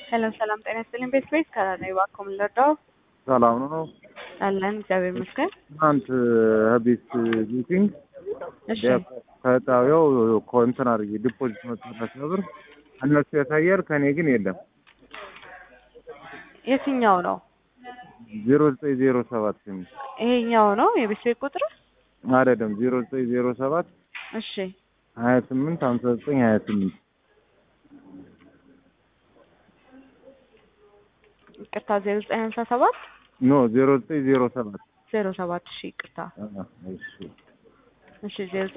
ሰላም ሰላም፣ ጤና ይስጥልኝ። ቤት ቤት ከራኔ እባክዎ ምን ልርዳው? ሰላም ነው። አለን እግዚአብሔር ይመስገን። ትናንት ቤት ሚቲንግ እሺ ከጣቢያው ኮንትን አድርጌ ዲፖዚት መጥፋት ነበር እነሱ ያሳያል፣ ከኔ ግን የለም። የትኛው ነው? ዜሮ ዘጠኝ ዜሮ ሰባት የሚል ይሄኛው ነው የቤት ቤት ቁጥር? አይደለም፣ ዜሮ ዘጠኝ ዜሮ ሰባት እሺ ሀያ ስምንት ሀምሳ ዘጠኝ ሀያ ስምንት ይቅርታ፣ ዜሮ ዘጠኝ ሀምሳ ሰባት ኖ ዜሮ ዘጠኝ ዜሮ ሰባት ዜሮ ሰባት እሺ ይቅርታ። እሺ እሺ ዜሮ